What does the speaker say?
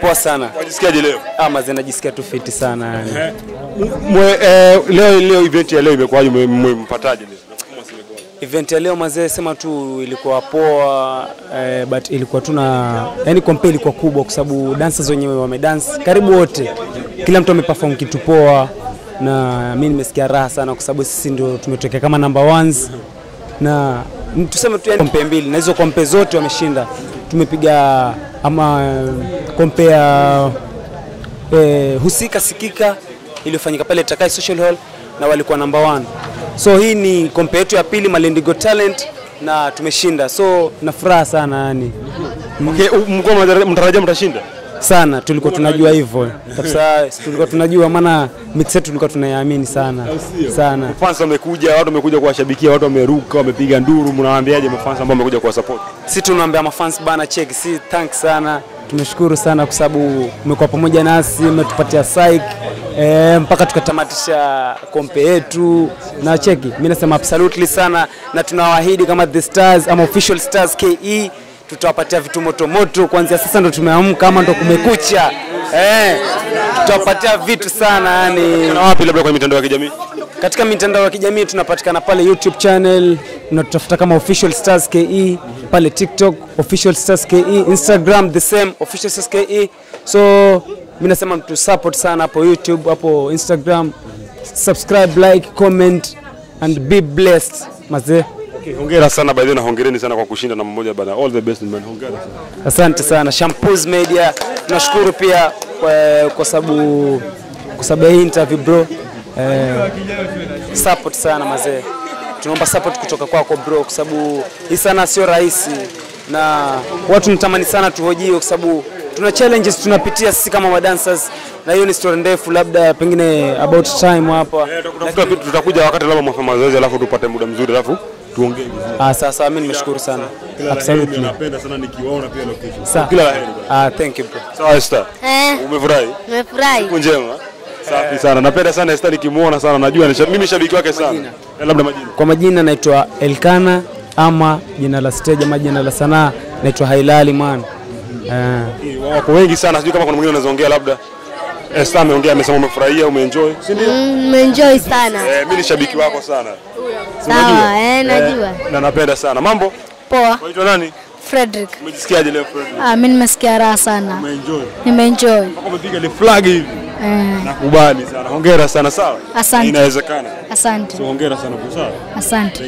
poa sana. Wajisikiaje leo? Ah, mazee najisikia tu fiti sana yani. Mwe, eh, leo leo event ya leo imekuwaje? Mwe- Mmempataje leo? Event ya leo mazee, sema tu ilikuwa poa eh, but ilikuwa tuna yani compare ilikuwa kubwa kwa sababu dancers wenyewe wamedance karibu wote, kila mtu ameperform kitu poa, na mimi nimesikia raha sana kwa sababu sisi ndio tumetokea kama number ones na n- tuseme tu yani kompe mbili na hizo kompe zote wameshinda. Tumepiga ama kompe ya eh, husika sikika iliyofanyika pale Takai Social Hall na walikuwa number one. So hii ni kompe yetu ya pili Malindi Got Talent na tumeshinda, so na furaha sana yani Okay, u- mlikuwa mnatarajia- mnatarajia mtashinda? sana, tulikuwa tunajua hivyo kabisa, tulikuwa tunajua, maana mix yetu tulikuwa tunaiamini sana sana. Fans wamekuja, watu wamekuja kuwashabikia, watu wameruka, wamepiga nduru. Mnawaambiaje mafans ambao wamekuja kuwa support? si tunaambia mafans bana, check si thanks sana, tumeshukuru sana kwa sababu umekuwa pamoja nasi, umetupatia psych e, mpaka tukatamatisha kompe yetu na cheki. Mimi nasema absolutely sana, na tunawaahidi kama the stars ama official stars KE tutawapatia vitu moto moto kuanzia sasa, ndo tumeamka ama ndo kumekucha eh, tutawapatia vitu sana yani Na wapi labda kwenye mitandao ya kijamii? katika mitandao ya kijamii tunapatikana pale YouTube channel, unatutafuta kama Official Stars KE, pale TikTok Official Stars KE, Instagram the same Official Stars KE. So mimi nasema mtu support sana hapo YouTube, hapo Instagram, subscribe, like, comment and be blessed mazee. Okay, hongera sana by the way na hongereni sana kwa kushinda namba moja bana. All the best man. Hongera sana. Asante sana Shampoos Media, tunashukuru pia kwa, kwa sababu kwa sababu ya hii interview bro. Eh, support sana mazee, tunaomba support kutoka kwako bro, kwa sababu hii sana sio rahisi na watu natamani sana tuhojiwe, kwa sababu tuna challenges tunapitia sisi kama madancers, na hiyo ni story ndefu, labda pengine about time hapa. Tutakuja tutakuja wakati labda mwafanya mazoezi alafu tupate muda mzuri alafu tuongee vizuri. Ah, sasa mimi nimeshukuru sana absolutely. Napenda sana nikiwaona pia location. Sa- Kila la heri. Ah, thank you bro. Sawa Esther. Eh, Umefurahi? nimefurahi. Siku njema. Safi sana. Napenda sana Esther nikimuona sana. Najua ni sha- mimi shabiki wake sana. Eh, Labda majina. Kwa majina naitwa Elkana ama jina la stage ama jina la sanaa naitwa Hailali man. Eh, Wako wengi sana. Sijui kama kuna mwingine anaweza ongea labda. Esther ameongea amesema umefurahia, umeenjoy. Si ndio? Mm, Nimeenjoy sana. Eh, mimi ni shabiki wako sana. Sawa, eh, najua. Na napenda sana. Mambo? Poa. Unaitwa nani? Frederick. Umejisikiaje leo Fred? Ah, mimi nimesikia raha sana. Umeenjoy. Nimeenjoy. Mpaka umepiga ile flag hivi. Eh, Nakubali sana. Hongera sana sawa. Asante. Inawezekana. asante. So hongera sana kwa sawa. Asante.